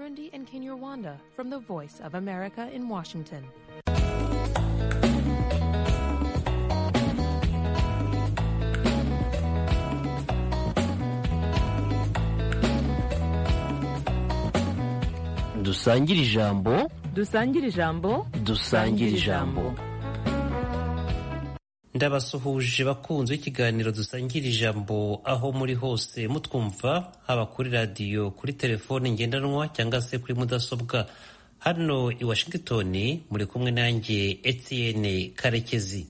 Burundi and Kinyarwanda from the Voice of America in Washington. dusangire ijambo Dusangire ijambo. dusangire ijambo ndabasuhuje bakunzi ikiganiro dusangira ijambo aho muri hose mutwumva haba kuri radiyo kuri telefone ngendanwa cyangwa se kuri mudasobwa hano i washington muri kumwe nanjye etienne karekezi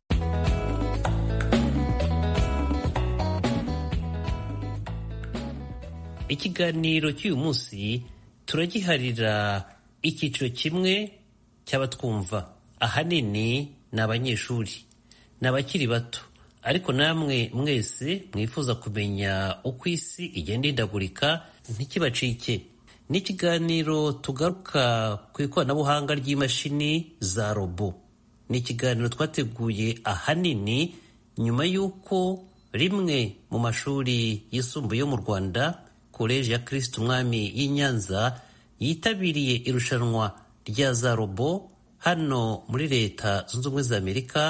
ikiganiro cy'uyu munsi turagiharira icyiciro kimwe cy'abatwumva ahanini ni abanyeshuri ni abakiri bato ariko namwe mwese mwifuza kumenya uko isi igenda ihindagurika ntikibacike ni ikiganiro tugaruka ku ikoranabuhanga ry'imashini za robo ni ikiganiro twateguye ahanini nyuma y'uko rimwe mu mashuri yisumbuye yo mu rwanda koleji ya kirisitu umwami y'i nyanza yitabiriye irushanwa rya za robo hano muri leta zunze ubumwe za amerika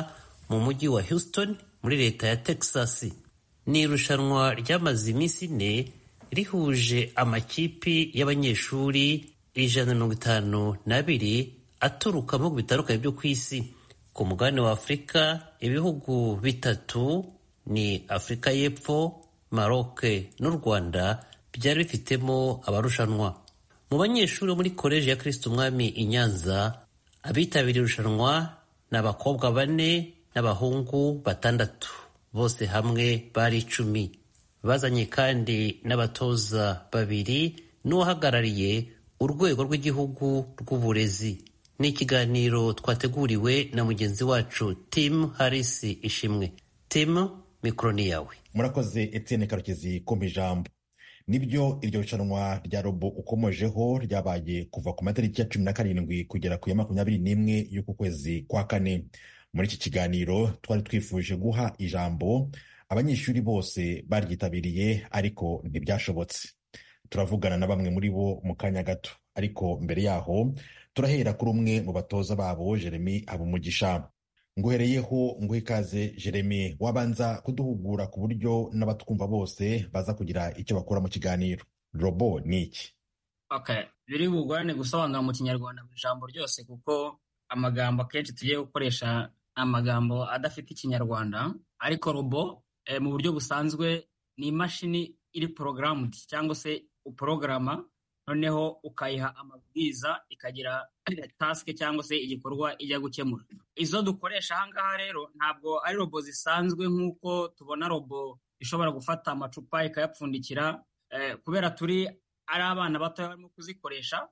mu mujyi wa Houston muri leta ya Texas ni irushanwa ryamaze iminsi ine rihuje amakipi y'abanyeshuri ijana na mirongo itanu n'abiri aturuka mu bihugu bitandukanye byo ku isi ku mugabane wa Afurika ibihugu bitatu ni Afurika y'Epfo Maroc n'u Rwanda byari bifitemo abarushanwa mu banyeshuri bo muri koleji ya Kristo Umwami i Nyanza abitabiriye irushanwa ni abakobwa bane n'abahungu batandatu bose hamwe bari icumi bazanye kandi n'abatoza babiri n'uwahagarariye urwego rw'igihugu rw'uburezi ni ikiganiro twateguriwe na mugenzi wacu tim harisi ishimwe tim mikoro ni yawe murakoze etienne karekezi ko mu ijambo nibyo iryo rushanwa rya robo ukomojeho ryabaye kuva ku matariki ya cumi na karindwi kugera ku ya makumyabiri n'imwe y'uku kwezi kwa kane muri iki kiganiro twari twifuje guha ijambo abanyeshuri bose baryitabiriye ariko ntibyashobotse turavugana na bamwe muri bo mu kanya gato ariko mbere yaho turahera kuri umwe mu batoza babo jeremy habumugisha nguhereyeho nguhe ikaze jeremy wabanza kuduhugura ku buryo n'abatwumva bose baza kugira icyo bakura mu kiganiro robo ni iki biri bugorane gusobanura mu kinyarwanda buri jambo ryose kuko amagambo akenshi tugiye gukoresha amagambo adafite ikinyarwanda ariko robo mu buryo busanzwe ni imashini iri porogaramudu cyangwa se uporogaramu noneho ukayiha amabwiriza ikagira tasike cyangwa se igikorwa ijya gukemura izo dukoresha aha ngaha rero ntabwo ari robo zisanzwe nk'uko tubona robo ishobora gufata amacupa ikayapfundikira kubera turi ari abana bato barimo kuzikoresha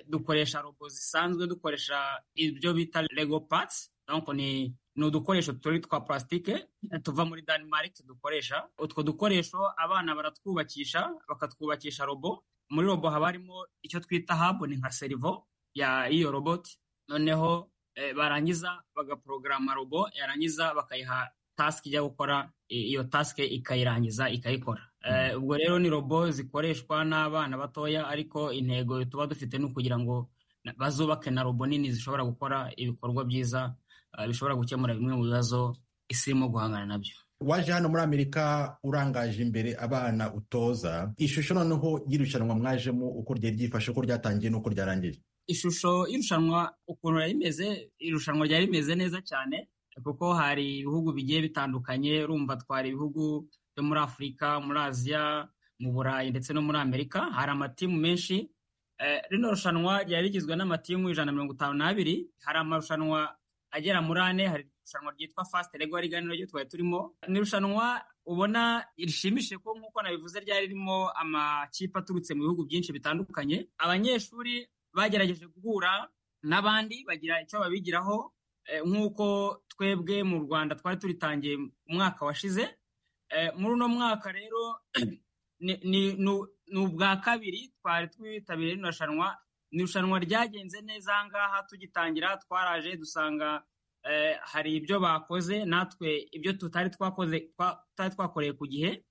dukoresha robo zisanzwe dukoresha ibyo bita lego patsi ni udukoresho turi twa purasitike tuva muri danimarike dukoresha utwo dukoresho abana baratwubakisha bakatwubakisha robo muri robo haba harimo icyo twita haboni nka serivo y'iyo roboti noneho barangiza bagaporogaramu robo yarangiza bakayiha tasike ijya gukora iyo tasike ikayirangiza ikayikora ubwo rero ni robo zikoreshwa n'abana batoya ariko intego tuba dufite ni ukugira ngo bazubake na robo nini zishobora gukora ibikorwa byiza bishobora gukemura bimwe mu bibazo isi irimo guhangana nabyo waje hano muri amerika urangaje imbere abana utoza ishusho noneho y'irushanwa mwajemo uko ryari ryifashe uko ryatangiye n'uko ryarangiye ishusho y'irushanwa ukuntu rimeze irushanwa ryari rimeze neza cyane kuko hari ibihugu bigiye bitandukanye rumva twari ibihugu byo muri afurika muri aziya mu burayi ndetse no muri amerika hari amatimu menshi rino rushanwa ryari rigizwe n'amatimu ijana na mirongo itanu n'abiri hari amarushanwa agera muri ane hari irushanwa ryitwa fasite rego riganiro ryo twari turimo ni irushanwa ubona rishimishije ko nk'uko nabivuze ryari ririmo amakipe aturutse mu bihugu byinshi bitandukanye abanyeshuri bagerageje guhura n'abandi bagira icyo babigiraho nk'uko twebwe mu rwanda twari turitangiye umwaka washize muri uno mwaka rero ni ubwa kabiri twari twitabiriye rino rushanwa ni irushanwa ryagenze neza aha ngaha tugitangira twaraje dusanga hari ibyo bakoze natwe ibyo tutari twakoze tutari twakoreye ku gihe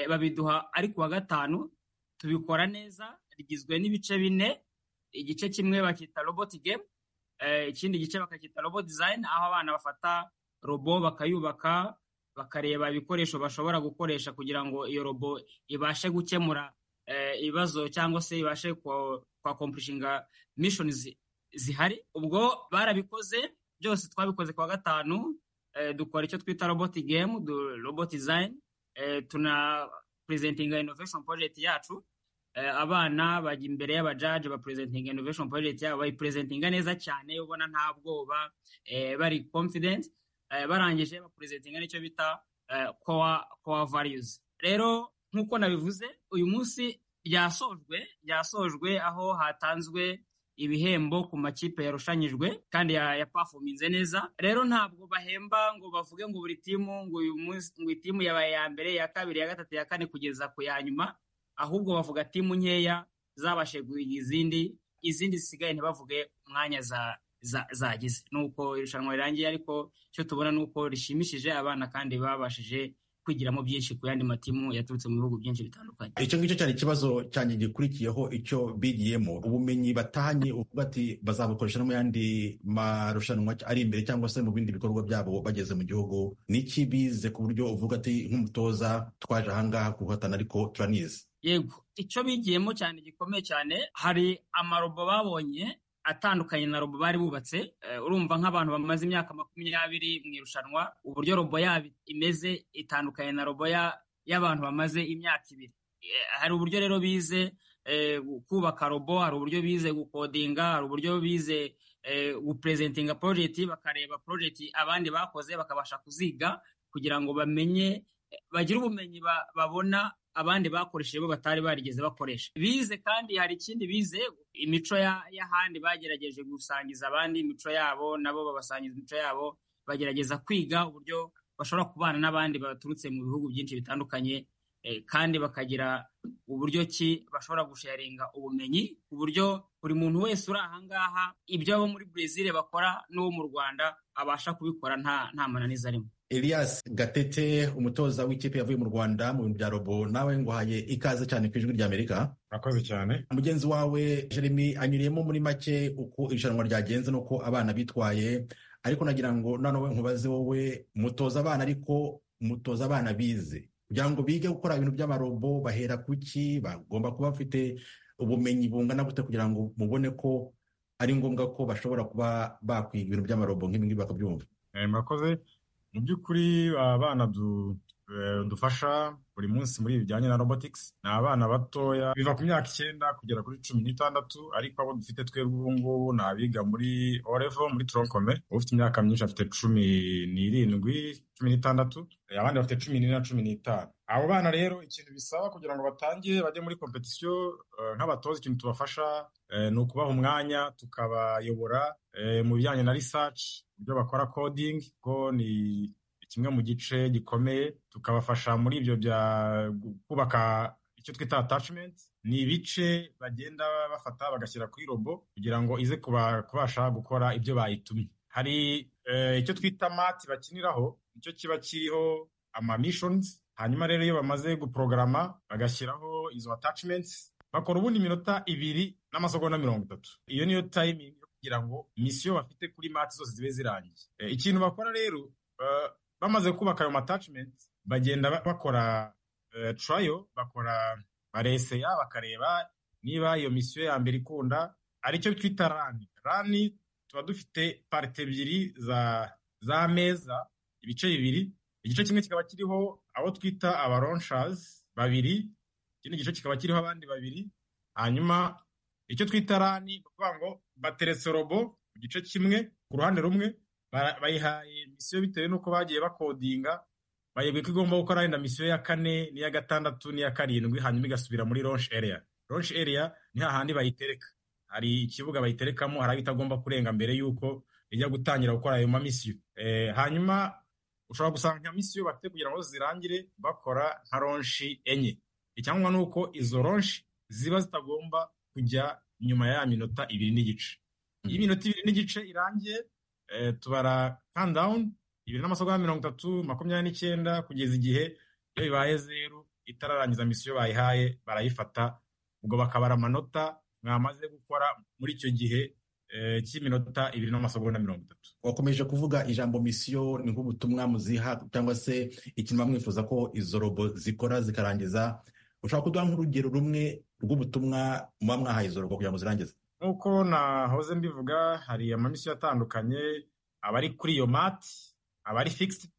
babiduha ari ku wa gatanu tubikora neza rigizwe n'ibice bine igice kimwe bakita robot game ikindi gice bakacyita robot design aho abana bafata robo bakayubaka bakareba ibikoresho bashobora gukoresha kugira ngo iyo robo ibashe gukemura ibibazo cyangwa se ibashe kwakompurishinga mishoni zihari ubwo barabikoze byose twabikoze ku wa gatanu dukora icyo twita roboti gemu roboti dizayini tuna purezentinga inoveshoni porojegiti yacu abana bajya imbere y'abajaje bapurezentinga inoveshoni porojegiti yabo bayipurezentinga neza cyane ubona nta bwoba bari confident barangije bapurezentinga n'icyo bita kowa variyuzi rero nk'uko nabivuze uyu munsi ryasojwe ryasojwe aho hatanzwe ibihembo ku makipe yarushanyijwe kandi yapafominze neza rero ntabwo bahemba ngo bavuge ngo buri timu ngo uyu munsi ngo itimu yabaye iya mbere iya kabiri iya gatatu iya kane kugeza ku ya nyuma ahubwo bavuga timu nkeya zabashije guhiga izindi izindi zisigaye ntibavuge umwanya zagize ni uko irushanwa rirangiye ariko icyo tubona ni uko rishimishije abana kandi babashije kwigiramo byinshi ku yandi matimu yaturutse mu bihugu byinshi bitandukanye icyo ngicyo cyari ikibazo cyanjye gikurikiyeho icyo bigiyemo ubumenyi batahanye uvuga ati bazabukoresha no mu yandi marushanwa ari imbere cyangwa se mu bindi bikorwa byabo bageze mu gihugu n'iki bize ku buryo uvuga ati nk'umutoza twaje ahangaha guhatana ariko turanize yego icyo bigiyemo cyane gikomeye cyane hari amarobo babonye atandukanye na robo bari bubatse urumva nk'abantu bamaze imyaka makumyabiri mu irushanwa uburyo robo yabo imeze itandukanye na robo y'abantu bamaze imyaka ibiri hari uburyo rero bize kubaka robo hari uburyo bize gukodinga hari uburyo bize gupurezentinga porojegiti bakareba porojegiti abandi bakoze bakabasha kuziga kugira ngo bamenye bagire ubumenyi babona abandi bakoresheje bo batari barigeze bakoresha bize kandi hari ikindi bize imico y'ahandi bagerageje gusangiza abandi imico yabo nabo babasangiza imico yabo bagerageza kwiga uburyo bashobora kubana n'abandi baturutse mu bihugu byinshi bitandukanye kandi bakagira uburyo ki bashobora gusharinga ubumenyi ku buryo buri muntu wese uri ahangaha ibyo abo muri Brezil bakora n'uwo mu Rwanda abasha kubikora nta mananiza arimo Elias Gatete umutoza w'ikipe yavuye mu Rwanda mu bintu bya robo nawe nguhaye ikaze cyane ku ijwi ry'Amerika murakoze cyane mugenzi wawe Jeremy anyuriyemo muri make uko irushanwa ryagenze n'uko abana bitwaye ariko nagira ngo noneho nkubaze wowe mutoza abana ariko mutoza abana bize kugira ngo bige gukora ibintu by'amarobo bahera kuki bagomba kuba bafite ubumenyi bungana gute kugira ngo mubone ko ari ngombwa ko bashobora kuba bakwiga ibintu by'amarobo nk'ibingibi bakabyumva murakoze mu by'ukuri abana dufasha buri munsi muri ibi bijyanye na robotics ni abana batoya biva ku myaka icyenda kugera kuri cumi n'itandatu ariko abo dufite twebwe ubu ngubu ni abiga muri orevo muri tronkome ufite imyaka myinshi afite cumi n'irindwi cumi n'itandatu abandi bafite cumi n'ine na cumi n'itanu abo bana rero ikintu bisaba kugira ngo batangire bajye muri kompetisiyo nk'abatoza ikintu tubafasha ni ukubaha umwanya tukabayobora mu bijyanye na research ibyo bakora coding ko ni kimwe mu gice gikomeye tukabafasha muri ibyo bya kubaka icyo twita attachment ni ibice bagenda bafata bagashyira kuri robo kugira ngo ize kubasha gukora ibyo bayitumye hari icyo twita mati bakiniraho nicyo kiba kiriho ama missions hanyuma rero iyo bamaze guprogarama bagashyiraho izo attachments bakora ubundi iminota ibiri n'amasegonda mirongo itatu iyo niyo timing yo kugira ngo misiyo bafite kuri mati zose zibe zirangiye ikintu bakora rero bamaze kubaka ayo matachimenti bagenda bakora turayo bakora bareseya bakareba niba iyo misiyo ya mbere ikunda aricyo twita rani rani tuba dufite parite ebyiri za meza ibice bibiri igice kimwe kikaba kiriho abo twita abaronshazi babiri ikindi gice kikaba kiriho abandi babiri hanyuma icyo twita rani ni ukuvuga ngo bateretse robo mu gice kimwe ku ruhande rumwe bayihaye misiyo bitewe n'uko bagiye bakodinga bayibwira ko igomba gukora wenda misiyo ya kane n'iya gatandatu n'iya karindwi hanyuma igasubira muri launch area launch area ni hahandi bayitereka hari ikibuga bayiterekamo hari aho itagomba kurenga mbere y'uko ijya gutangira gukora ayo mamisiyo hanyuma ushobora gusanga nka misiyo bafite kugira ngo zirangire bakora nka launch enye icyangwa ni uko izo launch ziba zitagomba kujya nyuma ya minota ibiri n'igice iyo minota ibiri n'igice irangiye tubara countdown ibiri n'amasegonda mirongo itatu makumyabiri n'icyenda kugeza igihe iyo bibaye zeru itararangiza misiyo bayihaye barayifata ubwo bakabara amanota mwamaze gukora muri icyo gihe cy'iminota ibiri n'amasegonda mirongo itatu wakomeje kuvuga ijambo misiyo ni nk'ubutumwa muziha cyangwa se ikintu mwifuza ko izo robo zikora zikarangiza ushobora kuduha nk'urugero rumwe rw'ubutumwa muba mwahaye izo robo kugira ngo zirangize nk'uko nahoze mbivuga hari amamisiyo atandukanye abari kuri iyo mati abari fikisi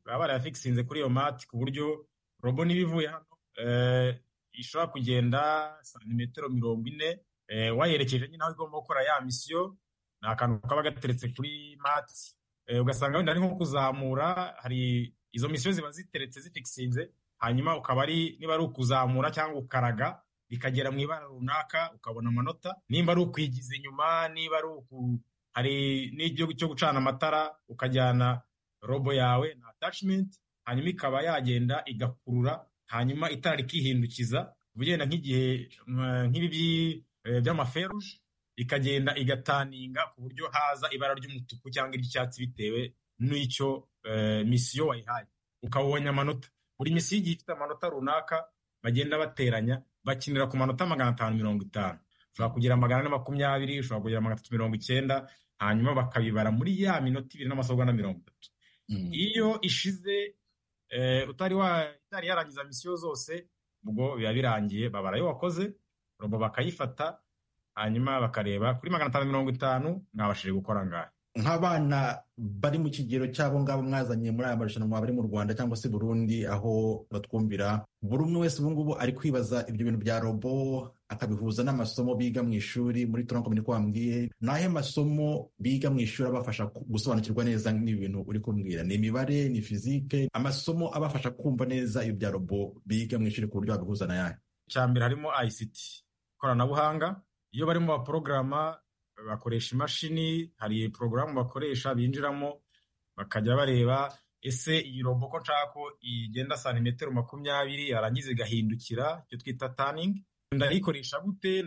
baba barayafikisinze kuri iyo mati ku buryo robo niba ivuye hano ishobora kugenda santimetero mirongo ine wayerekeje nyine aho igomba gukora ya misiyo ni akantu kaba gateretse kuri mati ugasanga wenda ari nko kuzamura hari izo misiyo ziba ziteretse zifikisinze hanyuma ukaba ari niba ari ukuzamura cyangwa ukaraga bikagera mu ibara runaka ukabona amanota nimba ari ukwigiza inyuma niba ari uku hari n'igihugu cyo gucana amatara ukajyana robo yawe na atashimenti hanyuma ikaba yagenda igakurura hanyuma itara rikihindukiza ugenda nk'igihe nk'ibi by'amaferuje ikagenda igataninga ku buryo haza ibara ry'umutuku cyangwa iry'icyatsi bitewe n'icyo misiyo wayihaye ukabonye amanota buri misiyo igiye ifite amanota runaka bagenda bateranya bakinira ku manota magana atanu mirongo itanu ushobora kugira magana ane makumyabiri ushobora kugira magana atatu mirongo icyenda hanyuma bakabibara muri ya minota ibiri n'amasogonda mirongo itatu iyo ishize utari yarangiza misiyo zose ubwo biba birangiye babara ayo wakoze robo bakayifata hanyuma bakareba kuri magana atanu mirongo itanu mwabashije gukora ngahe nk'abana bari mu kigero cy'abo ngabo mwazanye muri aya marushanwa bari mu rwanda cyangwa se burundi aho batwumvira buri umwe wese ubu ngubu ari kwibaza ibyo bintu bya robo akabihuza n'amasomo biga mu ishuri muri turanko ko wambwiye ni ahe masomo biga mu ishuri abafasha gusobanukirwa neza n'ibi bintu uri kumbwira ni imibare ni fizike amasomo abafasha kumva neza ibyo bya robo biga mu ishuri ku buryo babihuza na yahe icya mbere harimo ICT ikoranabuhanga iyo barimo baporogaramu bakoresha imashini hari porogaramu bakoresha binjiramo bakajya bareba ese iyi robo ko nshaka ko igenda santimetero makumyabiri yarangiza igahindukira icyo twita taningi ndayikoresha gute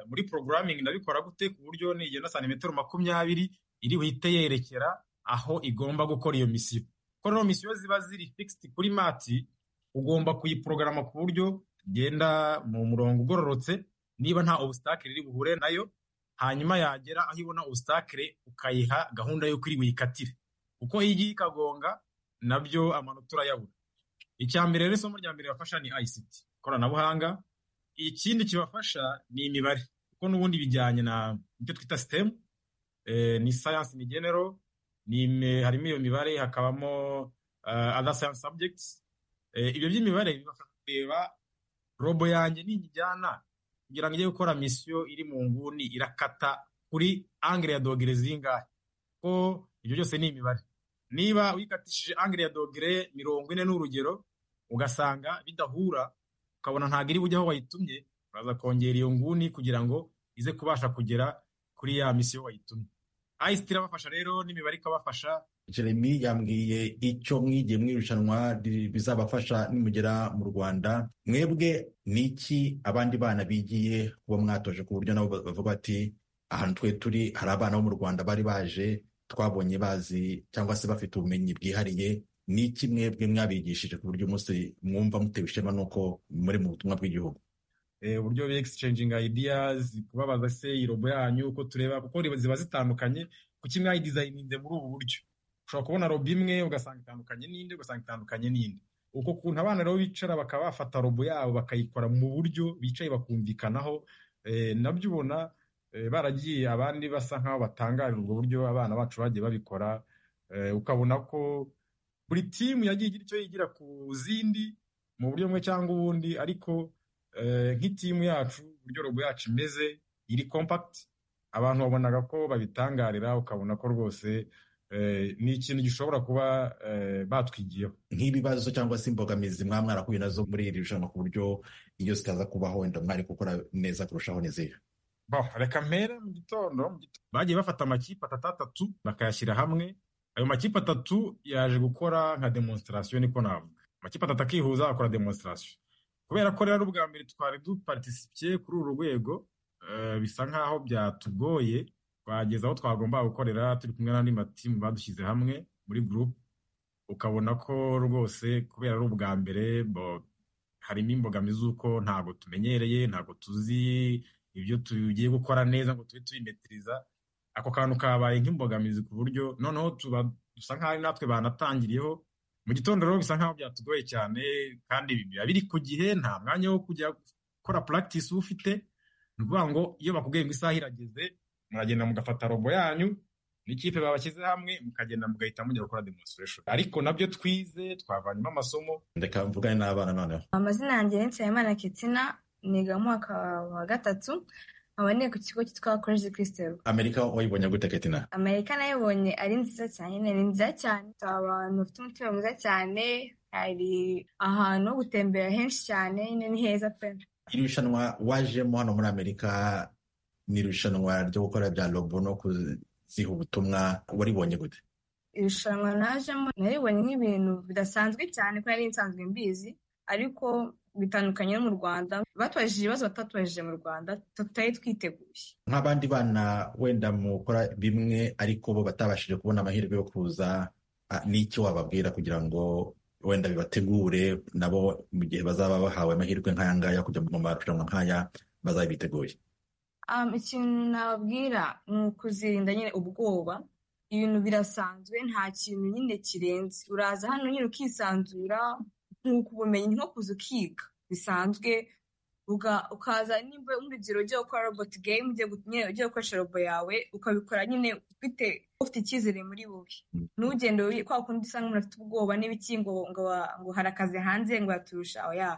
muri porogaramingi ndabikora gute ku buryo nigenda santimetero makumyabiri iri buhite yerekera aho igomba gukora iyo misiyo kuko rero misiyo ziba ziri fikisiti kuri mati ugomba kuyiporogaramu ku buryo igenda mu murongo ugororotse niba nta obusitake riri buhure nayo hanyuma yagera aho ibona ubusitakire ukayiha gahunda y'uko iri buyikatire kuko iyo igiye ikagonga nabyo amanota urayabura icya mbere rero isomo rya mbere bafasha ni ICT ikoranabuhanga ikindi kibafasha ni imibare kuko n'ubundi bijyanye na ibyo twita sitemu ni sayansi ni genero harimo iyo mibare hakabamo ada sayansi sabjegiti ibyo by'imibare bibafasha kureba robo yanjye niyijyana kugira ngo ijye gukora misiyo iri mu nguni irakata kuri angere ya dogere zingahe ko ibyo byose ni imibare niba uyikatishije angere ya dogere mirongo ine n'urugero ugasanga bidahura ukabona ntabwo iri bujye aho wayitumye uraza kongera iyo nguni kugira ngo ize kubasha kugera kuri ya misiyo wayitumye ayisiti irabafasha rero n'imibare ikabafasha jeremy yambwiye icyo mwigiye mwirushanwa bizabafasha nimugera mu rwanda mwebwe ni iki abandi bana bigiye kuba mwatoje ku buryo nabo bavuga bati ahantu twe turi hari abana bo mu rwanda bari baje twabonye bazi cyangwa se bafite ubumenyi bwihariye ni iki mwebwe mwabigishije ku buryo umunsi mwumva mutewe ishema n'uko muri mu butumwa bw'igihugu uburyo bi exchanginga ideas kubabaza se irobo yanyu uko tureba kuko ziba zitandukanye kuki mwayidizayininze muri ubu buryo ushobora kubona robo imwe ugasanga itandukanye n'indi ugasanga itandukanye n'indi uko kuntu abana rero bicara bakaba bafata robo yabo bakayikora mu buryo bicaye bakumvikanaho nabyo ubona baragiye abandi basa nk'aho batangarira ubwo buryo abana bacu bagiye babikora ukabona ko buri timu yagiye igira icyo yigira ku zindi mu buryo bumwe cyangwa ubundi ariko nk'itimu yacu uburyo robo yacu imeze iri kompakiti abantu babonaga ko babitangarira ukabona ko rwose ni ikintu gishobora kuba batwigiyeho nk'ibibazo cyangwa se imbogamizi mwaba mwarahuye nazo muri iri rushanwa ku buryo iyo zitaza kubaho wenda mwari gukora neza kurushaho nizera reka mpere mu gitondo bagiye bafata amakipe atatu atatu bakayashyira hamwe ayo makipe atatu yaje gukora nka demonsitarasiyo niko navuga amakipe atatu akihuza akora demonsitarasiyo kubera ko rero ubwa mbere twari duparitisipiye kuri uru rwego bisa nk'aho byatugoye twageze aho twagomba gukorera turi kumwe n'andi matimu badushyize hamwe muri gurupe ukabona ko rwose kubera ari ubwa mbere harimo imbogamizi z'uko ntabwo tumenyereye ntabwo tuzi ibyo tugiye gukora neza ngo tube tubimetiriza ako kantu kabaye nk'imbogamizi ku buryo noneho tuba dusa nk'aho natwe banatangiriyeho mu gitondo rero bisa nk'aho byatugoye cyane kandi biba biri ku gihe nta mwanya wo kujya gukora puragitisi uba ufite ni ukuvuga ngo iyo bakubwiye ngo isaha irageze muragenda mugafata robo yanyu n'ikipe babashyize hamwe mukagenda mugahita mujya gukora demonstration ariko nabyo twize twavanyemo amasomo reka mvugane n'abana noneho amazina yanjye ni nsabimana ketsina niga mu mwaka wa gatatu nkaba niga ku kigo cyitwa koleji kirisitero amerika wayibonye gute ketina amerika nayibonye ari nziza cyane nyine ni nziza cyane hari abantu bafite umutima mwiza cyane hari ahantu ho gutembera henshi cyane nyine ni heza pe iri rushanwa wajemo hano muri amerika ni irushanwa ryo gukora bya robo no kuziha ubutumwa waribonye gute irushanwa najemo naribonye nk'ibintu bidasanzwe cyane ko nari nsanzwe mbizi ariko bitandukanye no mu rwanda batubajije ibibazo batatubajije mu rwanda tutari twiteguye nk'abandi bana wenda mukora bimwe ariko bo batabashije kubona amahirwe yo kuza ah, ni iki wababwira kugira ngo wenda bibategure nabo mu gihe bazaba bahawe amahirwe nk'aya ngaya kujya mu marushanwa nk'aya bazaba biteguye Um, ikintu nababwira ni ukuzirinda nyine ubwoba ibintu birasanzwe nta kintu nyine kirenze uraza hano nyine ukisanzura nkuko ubumenyi nko kuza ukiga bisanzwe uga- ukaza nimba urugero ugiye gukora robot game ugiye gu- nyine ugiye gukoresha robo yawe ukabikora nyine ufite ufite icyizere muri wowe ntugende wi- kwa kundi usanga umuntu afite ubwoba n'ibiki ngo ngo wa- ngo hari akazi hanze ngo yaturusha oya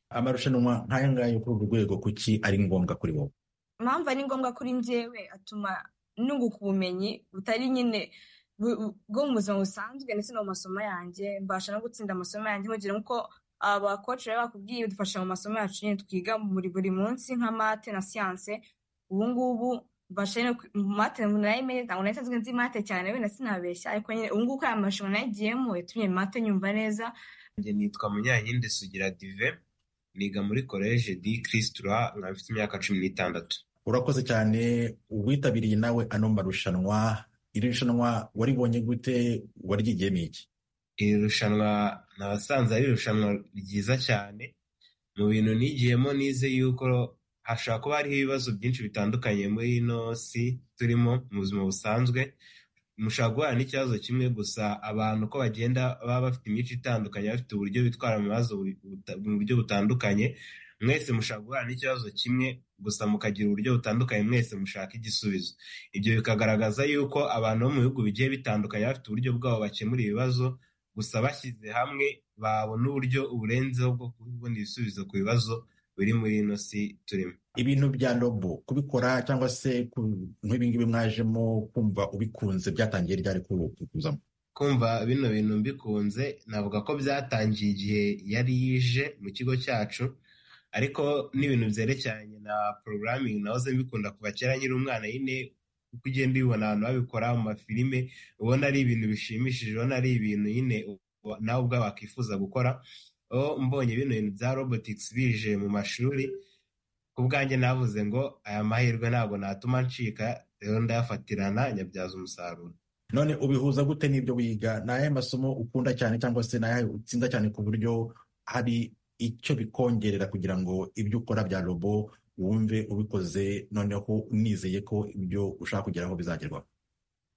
amarushanwa nk'aya ngaya yo kuri uru rwego kuki ari ngombwa kuri wowe impamvu ari ngombwa kuri njyewe atuma nunguka ubumenyi butari nyine bu- bu- bwo mu buzima busanzwe ndetse no mu masomo yanjye mbasha no gutsinda amasomo yanjye nkugire nk'uko abakoci baba bakubwiye badufasha mu masomo yacu nyine twiga muri buri munsi nka mate na siyanse ubu ngubu mbasha nyine kwi- mu mate narayimenye ntabwo nari nsanzwe nzi mate cyane wenda sinabeshya ariko nyine ubu ngubu ko aya marushanwa nayigiyemo yatumye mate nyumva neza njye nitwa munyankindi sugira dive niga muri koleje di kiristura nkaba mfite imyaka cumi n'itandatu urakoze cyane uwitabiriye nawe ano marushanwa iri rushanwa waribonye gute waryigiyemo iki iri rushanwa nasanze ari irushanwa ryiza cyane mu bintu nigiyemo nize yuko hashobora kuba hariho ibibazo byinshi bitandukanye muri ino si turimo mu buzima busanzwe mushobora guhura n'ikibazo kimwe gusa abantu uko bagenda baba bafite imico itandukanye bafite uburyo bitwara mu bibazo buri- buta- mu buryo butandukanye mwese mushobora guhura n'ikibazo kimwe gusa mukagira uburyo butandukanye mwese mushaka igisubizo ibyo bikagaragaza yuko abantu bo mu bihugu bigiye bitandukanye bafite uburyo bwabo bakemura ibibazo gusa bashyize hamwe babona uburyo uburenzeho bwo kubona ibisubizo ku bibazo biri muri ino si turimo ibintu bya robo kubikora cyangwa se ku- nk'ibingibi mwajemo kumva ubikunze byatangiye ryari kuri ubu kuzamo kumva bino bintu mbikunze navuga ko byatangiye igihe yari yije mu kigo cyacu ariko n'ibintu byerekeranye na porogaramingi nahoze mbikunda kuva kera nkiri umwana nyine uko ugenda ubibona abantu babikora mu mafilime ubona ari ibintu bishimishije ubona ari ibintu nyine u- nawe ubwawe wakwifuza gukora aho mbonye bino bintu bya robotikisi bije mu mashuri ku bwanjye navuze ngo aya mahirwe ntabwo natuma ncika rero ndayafatirana nyabyaza umusaruro none ubihuza gute n'ibyo wiga ni ayahe masomo ukunda cyane cyangwa se ni ayahe utsinda cyane ku buryo hari icyo bikongerera kugira ngo ibyo ukora bya robo wumve ubikoze noneho unizeye ko ibyo ushaka kugeraho bizagerwaho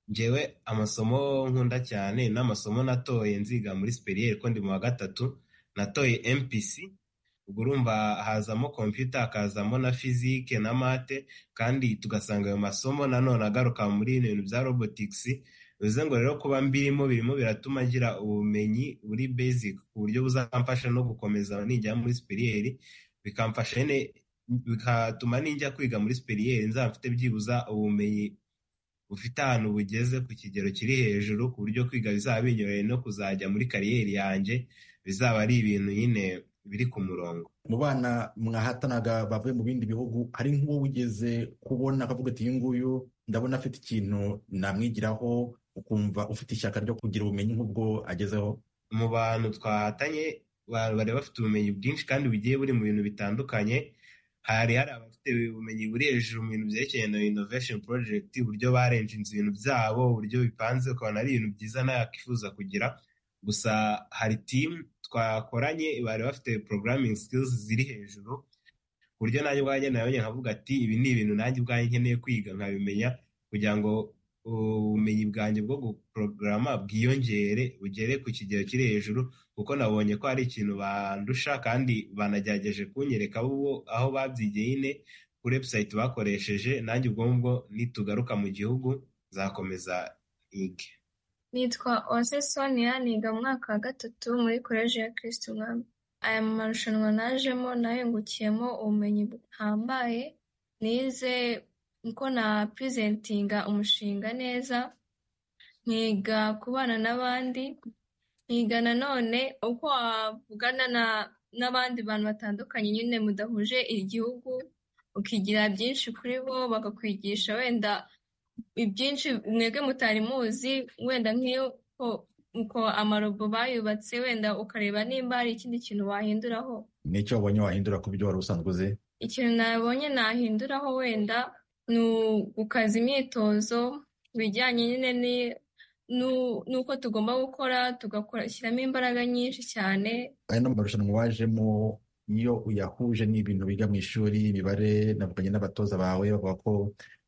njyewe amasomo nkunda cyane n'amasomo natoye nziga muri siperiyeri ko ndi mu wa gatatu natoye MPC ubwo urumva hazamo kompiyuta hakazamo na fizike na mate kandi tugasanga ayo masomo nanone agaruka muri bino bintu bya robotikisi bivuze ngo rero kuba mbirimo birimo biratuma ngira ubumenyi buri basic ku buryo buzamfasha no gukomeza nijya muri siperiyeri bikamfasha nyine bigatuma ninjya kwiga muri siperiyeri nzaba mfite byibuza ubumenyi bufite ahantu bugeze ku kigero kiri hejuru ku buryo kwiga bizaba binyoroheye no kuzajya muri kariyeri yanjye bizaba ari ibintu nyine biri ku murongo mu bana mwahatanaga bavuye mu bindi bihugu hari nk'uwo wigeze kubona akavuga ati uyu nguyu ndabona afite ikintu namwigiraho ukumva ufite ishyaka ryo kugira ubumenyi nk'ubwo agezeho mu bantu twahatanye ba- bari bafite ubumenyi bwinshi kandi bugiye buri mu bintu bitandukanye hari hari abafite ubumenyi buri hejuru mu bintu byerekeranye na innovation project uburyo barenjinze ibintu byabo uburyo bipanze ukabona ari ibintu byiza nawe yakwifuza kugira gusa hari team twakoranye bari bafite programming skills ziri hejuru ku buryo nanjye ubwanjye nabonye nkavuga ati ibi ni ibintu nanjye ubwanjye nkeneye kwiga nkabimenya kugira ngo ubumenyi bwanjye bwo guporogaramu bwiyongere bugere ku kigero kiri hejuru kuko nabonye ko hari ikintu bandusha kandi banagerageje kunyereka aho babyigiye ine kuri webusayiti bakoresheje nanjye ubwonko nitugaruka mu gihugu zakomeza ige nitwa Ose Sonia niga mu mwaka wa gatatu muri koleji ya kirisitu umwami aya marushanwa najemo nayungukiyemo ubumenyi buhambaye nize uko na pirizentinga umushinga neza nkiga kubana n'abandi nkiga nanone uko wavugana n'abandi bantu batandukanye nyine mudahuje igihugu ukigira byinshi kuri bo bakakwigisha wenda ibyinshi mwebwe mutari muzi wenda nk'uko amarobo bayubatse wenda ukareba nimba hari ikindi kintu wahinduraho n'icyo wabonye wahindura ku byo wari usanzwe uzi ikintu nabonye nahinduraho wenda ni ugukaza imyitozo bijyanye nyine n'uko tugomba gukora tugashyiramo imbaraga nyinshi cyane aya marushanwa wajemo iyo uyahuje n'ibintu biga mu ishuri imibare navuganye n'abatoza bawe bavuga ko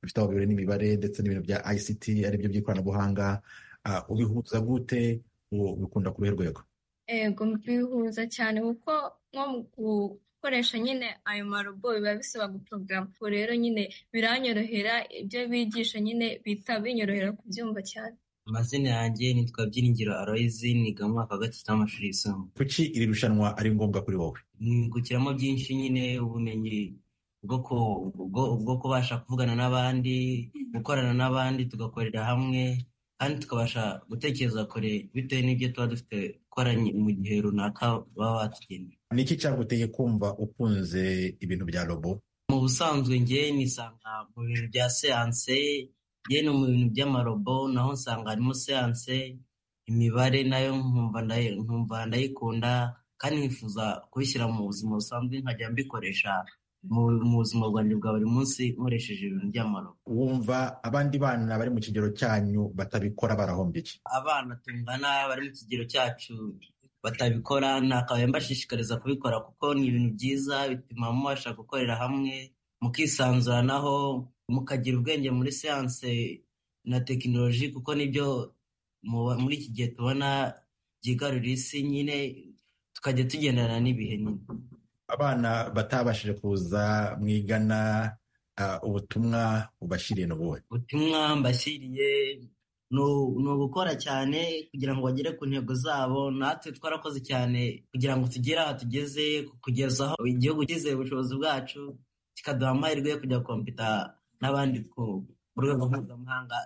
bifite aho bihuriye n'imibare ndetse n'ibintu bya ICT aribyo by'ikoranabuhanga ubihuza gute bikunda ku ruhe rwego yego bihuza cyane kuko nko gukoresha nyine ayo marobo biba bisaba guporogaramu ubwo rero nyine biranyorohera ibyo bigisha nyine bita binyorohera kubyumva cyane amazina yanjye nitwa byiringiro aroyizi niga mu mwaka wa gatatu w'amashuri yisumbuye kuki iri rushanwa ari ngombwa kuri wowe nkungukiramo byinshi nyine ubumenyi bwo kubasha kuvugana n'abandi gukorana n'abandi tugakorera hamwe kandi tukabasha gutekereza kure bitewe n'ibyo tuba dufite dukoranye mu gihe runaka baba batugeneye ni iki cyaguteye kumva ukunze ibintu bya robo mu busanzwe nge nisanga mu bintu bya seanse yewe mu bintu by'amarobo naho nsanga harimo seanse imibare nayo nkumva ndayikunda kandi nkifuza kubishyira mu buzima busanzwe nkajya mbikoresha mu buzima bwanjye bwa buri munsi nkoresheje ibintu by'amarobo wumva abandi bana bari mu kigero cyanyu batabikora barahombiye abana tungana bari mu kigero cyacu batabikora nakabaye mbashishikariza kubikora kuko ni ibintu byiza bituma mubasha gukorera hamwe mukisanzuranaho mukagira ubwenge muri siyanse na tekinoloji kuko nibyo muri iki gihe tubona byigarurira isi nyine tukajya tugendana n'ibihe nyine abana batabashije kuza mwigana ubutumwa bubashyiriye n'ubuhe ubutumwa mbashyiriye ni ugukora cyane kugira ngo bagere ku ntego zabo natwe twarakoze cyane kugira ngo tugere aha tugeze kugeza aho igihugu cyizeye ubushobozi bwacu kikaduha amahirwe yo kujya kompita n'abandi ku rwego mpuzamahanga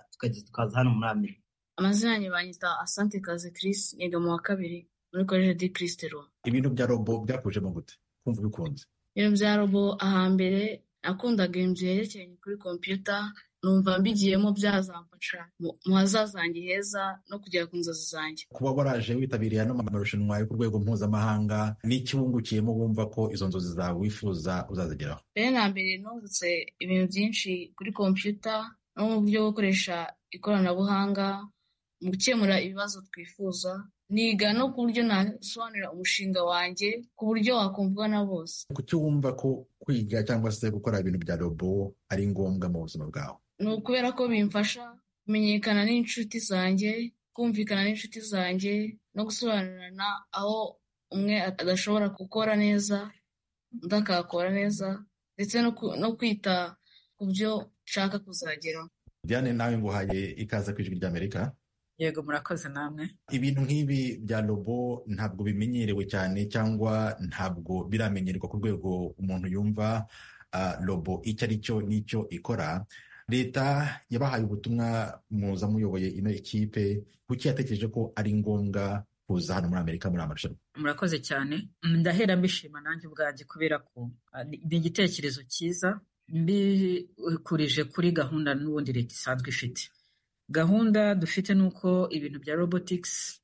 tukaza hano muri amerika amazina yanjye banyita asante kaze Chris niga mu wa kabiri muri koleje di kirisitero ibintu bya robo byakuje mu gute kumva ubikunze ibintu bya robo ahambere nakundaga ibintu byerekeranye kuri kompiyuta numva mbigiyemo byazamfasha mu hazazange heza no kugera ku nzozi zanjye kuba waraje witabiriye ano marushanwa yo ku rwego mpuzamahanga n'iki wungukiyemo wumva ko izo nzozi zawe wifuza uzazigeraho mbere na mbere nungutse ibintu byinshi kuri kompiyuta no mu buryo bwo gukoresha ikoranabuhanga mu gukemura ibibazo twifuza niga no ku buryo nasobanurira umushinga wanjye ku buryo wakumvwa na bose kuki wumva ko kwiga cyangwa se gukora ibintu bya robo ari ngombwa mu buzima bwawe ni ukubera ko bimfasha kumenyekana n'inshuti zanjye kumvikana n'inshuti zanjye no gusobanurirana aho umwe adashobora gukora neza undi akahakora neza ndetse no kwita ku byo nshaka kuzageraho diane nawe nguhaye ikaze ku ijwi ry'amerika yego murakoze namwe ibintu nk'ibi bya robo ntabwo bimenyerewe cyane cyangwa ntabwo biramenyerwa ku rwego umuntu yumva robo icyo ari cyo n'icyo ikora leta yabahaye ubutumwa muza muyoboye ino ekipe kuki yatekereje ko ari ngombwa kuza hano muri amerika muri amarushanwa murakoze cyane ndahera mbishima nanjye ubwanjye kubera ko ni igitekerezo cyiza mbikurije kuri gahunda n'ubundi leta isanzwe ifite gahunda dufite ni uko ibintu bya robotikisi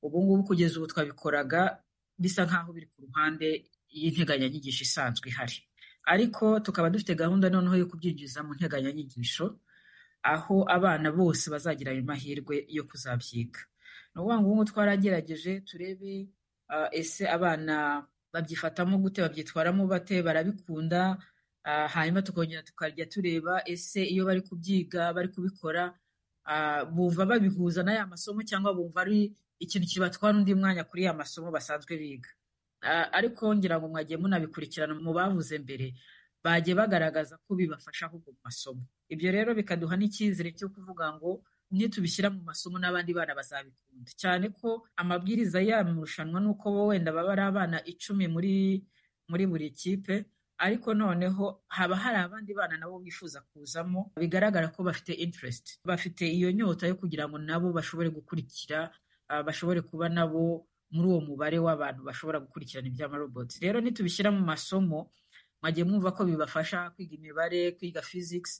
ubu ngubu kugeza ubu twabikoraga bisa nk'aho biri ku ruhande y'integanyanyigisho isanzwe ihari ariko tukaba dufite gahunda noneho yo kubyinjiza mu nteganyanyigisho aho abana bose bazagira ayo mahirwe yo kuzabyiga ni ukuvuga ngo ubu twarageregeje turebe ese abana babyifatamo gute babyitwaramo bate barabikunda hanyuma tukongera tukajya tureba ese iyo bari kubyiga bari kubikora bumva babihuza n'aya masomo cyangwa bumva ari ikintu kibatwara undi mwanya kuri ya masomo basanzwe biga ariko ngira ngo mwagiye munabikurikirana mu bavuze mbere bagiye bagaragaza ko bibafasha ahubwo mu masomo ibyo rero bikaduha n'icyizere cyo kuvuga ngo nitubishyira mu masomo n'abandi bana bazabikunda cyane ko amabwiriza yaba marushanwa ni uko wenda baba ari abana icumi muri muri buri kipe ariko noneho haba hari abandi bana nabo bifuza kuzamo bigaragara ko bafite interest bafite iyo nyota yo kugira ngo nabo bashobore gukurikira bashobore kuba nabo muri uwo mubare w'abantu bashobora gukurikirana iby'amaroboti rero nitubishyira mu masomo mwagiye mwumva ko bibafasha kwiga imibare kwiga physics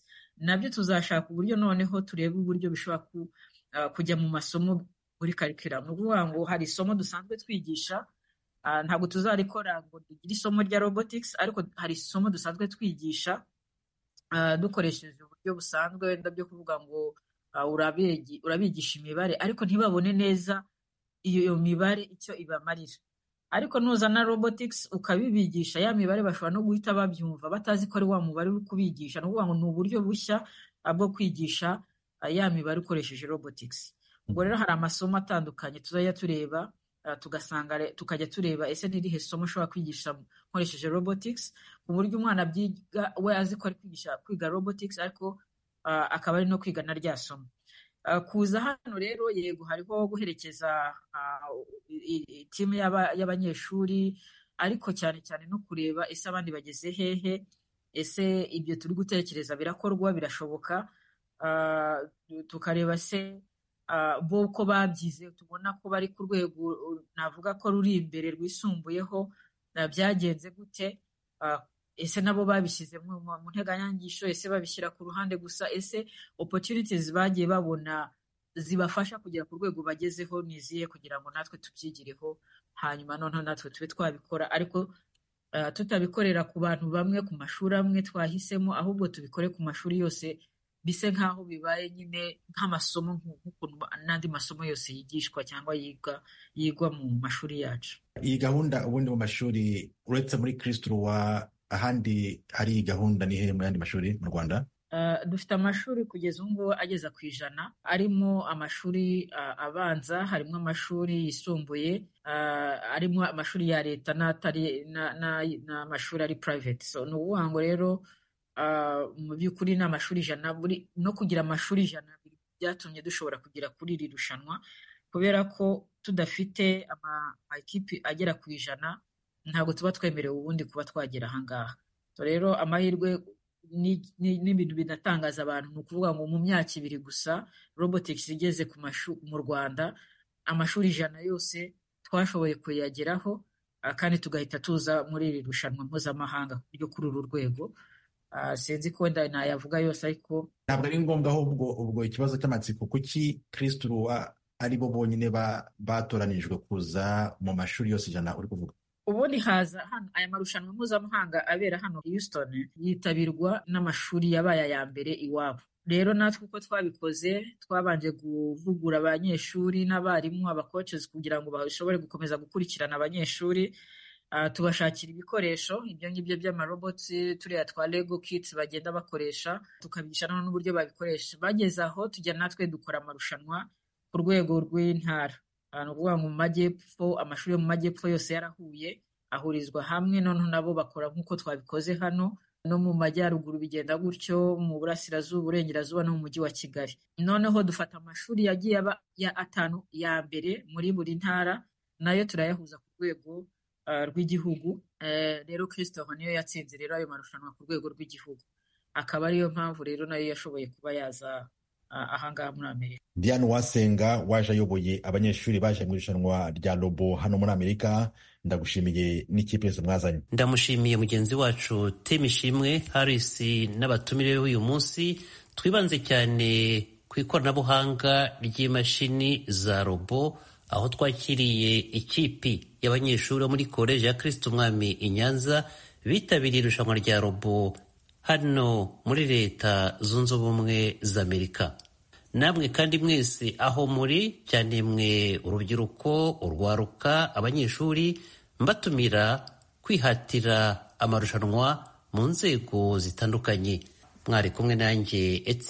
nabyo tuzashaka uburyo noneho turebe uburyo bishobora kujya mu masomo muri karikiramu ni ukuvuga ngo hari isomo dusanzwe twigisha ntabwo tuzarikora ngo tugire isomo rya robotics ariko hari isomo dusanzwe twigisha dukoresheje uburyo busanzwe wenda byo kuvuga ngo urabigisha imibare ariko ntibabone neza iyo mibare icyo ibamarira ariko nuzana robotics ukabibigisha ya mibare bashobora no guhita babyumva batazi ko ari wa mubare uri kubigisha ni ukuvuga ngo ni uburyo bushya bwo kwigisha ya mibare ukoresheje robotics ubwo rero hari amasomo atandukanye tuzajya tureba tugasanga tukajya tureba ese n'irihe somo ushobora kwigisha nkoresheje robotics ku buryo umwana abyiga we azi ko ari kwigisha kwiga robotics ariko akaba ari no kwiga na rya somo kuza hano rero yego hariho guherekeza timu y'abanyeshuri ariko cyane cyane no kureba ese abandi bageze hehe ese ibyo turi gutekereza birakorwa birashoboka tukareba se bo ko babyize tubona ko bari ku rwego navuga ko ruri imbere rwisumbuyeho byagenze gute ese nabo babishyize mu nteganyangisho ese babishyira ku ruhande gusa ese opportunities bagiye babona zibafasha kugera ku rwego bagezeho niziye kugira ngo natwe tubyigireho hanyuma noneho natwe tube twabikora ariko tutabikorera ku bantu bamwe ku mashuri amwe twahisemo ahubwo tubikore ku mashuri yose bise nk'aho bibaye nyine nk'amasomo nk'ukuntu n'andi masomo yose yigishwa cyangwa yigwa yigwa mu mashuri yacu iyi gahunda ubundi mu mashuri uretse muri kirisituruwa ahandi hari iyi gahunda ni hehe mu yandi mashuri mu rwanda dufite amashuri kugeza ubu ngubu ageza ku ijana arimo amashuri abanza harimo amashuri yisumbuye arimo amashuri ya leta n'amashuri ari private so ni ukuvuga ngo rero mu by'ukuri ni amashuri ijana no kugira amashuri ijana byatumye dushobora kugera kuri iri rushanwa kubera ko tudafite amakipe agera ku ijana ntabwo tuba twemerewe ubundi kuba twagera ahangaha rero amahirwe n'ibintu binatangaza abantu ni ukuvuga ngo mu myaka ibiri gusa robotics igeze mu rwanda amashuri ijana yose twashoboye kuyageraho kandi tugahita tuza muri iri rushanwa mpuzamahanga ryo kuri uru rwego sinzi ko wenda nayavuga yose ariko ntabwo ari ngombwa ahubwo ubwo ikibazo cy'amatsiko kuki kirisituruwa ari bo bonyine batoranijwe kuza mu mashuri yose ijana uri kuvuga ubundi haza hano aya marushanwa mpuzamahanga abera hano Houston yitabirwa n'amashuri yabaye aya mbere iwabo rero natwe uko twabikoze twabanje kuvugura abanyeshuri n'abarimu abakoces kugira ngo bashobore gukomeza gukurikirana abanyeshuri tubashakira ibikoresho ibyo ngibyo by'amarobotsi turiya twa lego kits bagenda bakoresha tukabigisha noneho n'uburyo babikoresha bageze aho tujya natwe dukora amarushanwa ku rwego rw'intara ni ukuvuga ngo mu majyepfo amashuri yo mu majyepfo yose yarahuye ahurizwa hamwe noneho nabo bakora nk'uko twabikoze hano no mu majyaruguru bigenda gutyo mu burasirazuba uburengerazuba no mu mujyi wa kigali noneho dufata amashuri yagiye aba ya atanu ya mbere muri buri ntara nayo turayahuza ku rwego rw'igihugu rero christophe niyo yatsinze rero ayo marushanwa ku rwego rw'igihugu akaba ariyo mpamvu rero nayo yashoboye kuba yaza ahangaha muri amerika diane uwasenga waje ayoboye abanyeshuri baje mu irushanwa rya robo hano muri amerika ndagushimiye n'ikipe yose mwazanye ndamushimiye mugenzi wacu temishimwe harisi n'abatumire be uyu munsi twibanze cyane ku ikoranabuhanga ry'imashini za robo aho twakiriye ikipi y'abanyeshuri bo muri koleji ya kirisiti umwami i nyanza bitabiriye irushanwa rya robo hano muri leta zunze ubumwe za amerika namwe kandi mwese aho muri cyane mwe urubyiruko urwaruka abanyeshuri mbatumira kwihatira amarushanwa mu nzego zitandukanye mwari kumwe nanjye